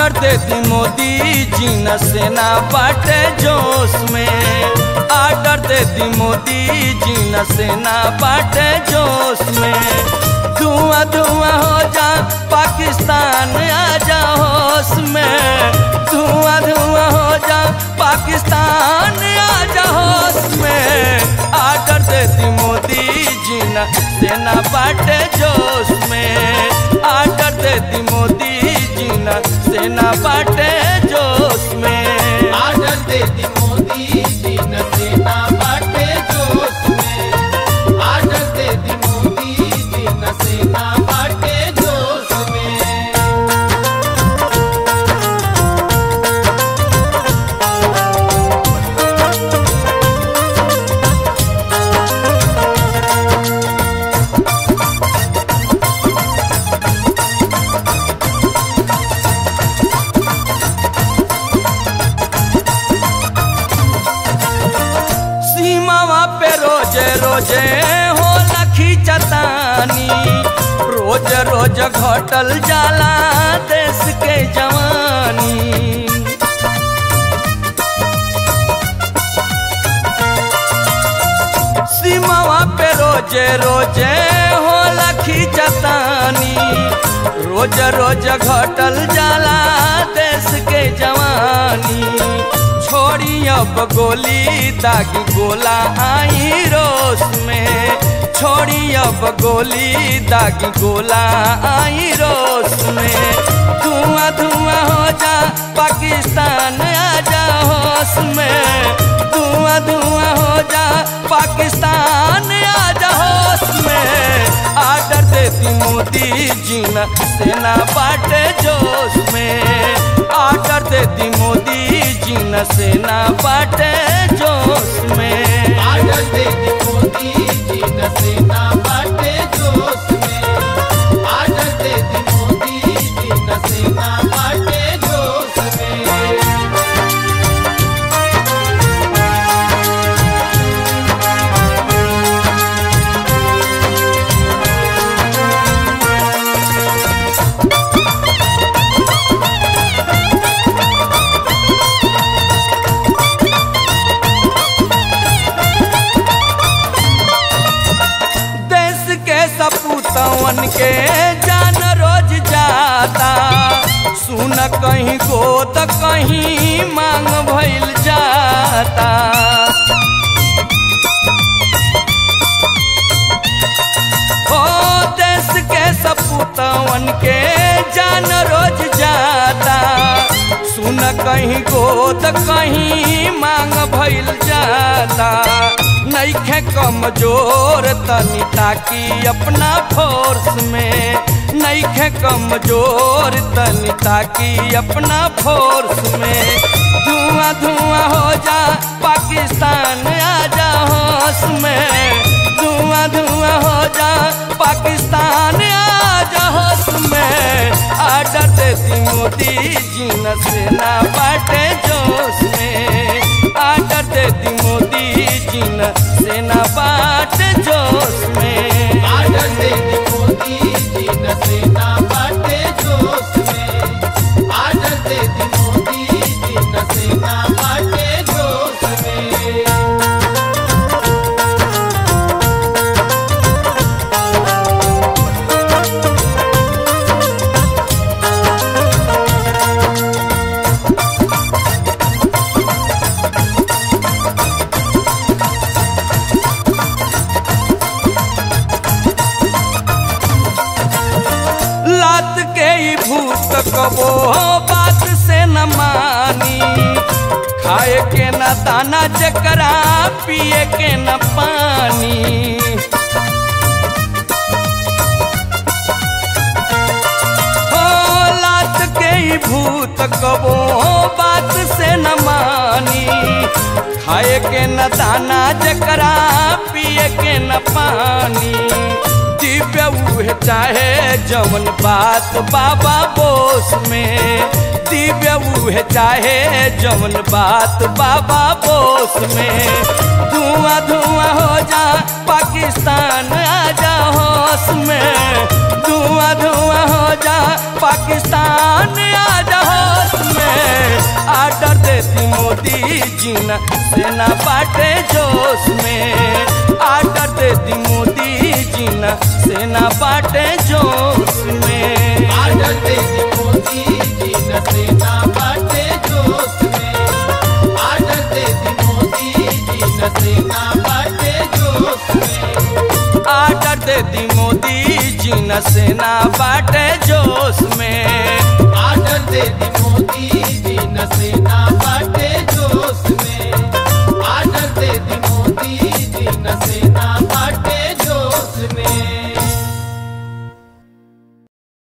order दे दी मोदी जी न सेना बाटे जोश में आर्डर दे दी मोदी जी न सेना बाटे जोश में धुआं धुआं हो जा पाकिस्तान आ जा होश में धुआं धुआं हो जा पाकिस्तान आ जा होश में आर्डर दे दी मोदी जी न सेना बाटे जोश में आर्डर दे दी मोदी जी न सेना बाटे जोश में आर्डर देती मोदी जी न सेना बाटे जोश में आर्डर देती मोदी जी न सेना बाटे जोश में सीमावा पे रोजे रोजे हो लखी चतानी रोज रोज घटल जाला देश के जवानी सीमावा पे रोजे रोजे हो लखी चतानी रोज रोज घटल जाला देश के जवानी छोड़ी अब गोली दागी गोला आई रोस में छोड़ी अब गोली दागी गोला आई रोस में धुआं धुआं हो जा पाकिस्तान आ जा होश में धुआं धुआं हो जा पाकिस्तान आ जा होश में आर्डर देती मोदी जी न सेना बाटे जोश में आर्डर देती मोदी जी न सेना बाटे जोश में आर्डर देती मोदी जी न सेना बाटे जोश में आर्डर देती मोदी जी न सेना बाटे जोश में देश के सपूतवन के जान रोज जाता सुन कहीं गोद कहीं मांग भइल जाता ओ देश के सपूतवन के जान रोज जाता सुन कहीं गोद कहीं मांग भइल जाता नईखे कमजोर तनी ताकी अपना फोर्स में नईखे कमजोर तनी ताकी अपना फोर्स में धुआं धुआं हो जा पाकिस्तान आ जा होश में धुआं धुआं हो जा पाकिस्तान आ जा होश में आर्डर देती मोदी जी न सेना बाटे जोश में आर्डर देती मोदी जी न सेना बाटे जोश में आर्डर देती मोदी जी न सेना बाटे जोश में आर्डर देती मोदी जी न सेना बाटे जोश में लात के ही भूत कबो बात से न मानी खाए के न दाना जकरा पिए के न पानी हो लात के ही भूत कबो बात से न मानी खाए के न दाना जकरा पिए के न पानी दिव्य उहे चाहे जवन बात बाबा बोस में दिव्य उहे चाहे जवन बात बाबा बोस में धुआं धुआं हो जा पाकिस्तान आ जा होश में धुआं धुआं हो जा पाकिस्तान आ जा होश देती मोदी जी न सेना बाटे जोश में आर्डर देती मोदी जी न सेना बाटे जोश में आर्डर दे दी मोदी जी न सेना बाटे जोश में आर्डर दे दी मोदी जी न सेना बाटे जोश में आर्डर देती मोदी जी न सेना बाटे जोश में आर्डर दे दी मोदी जी न सेना बाटे जोश में आर्डर दे दी मोदी जी न सेना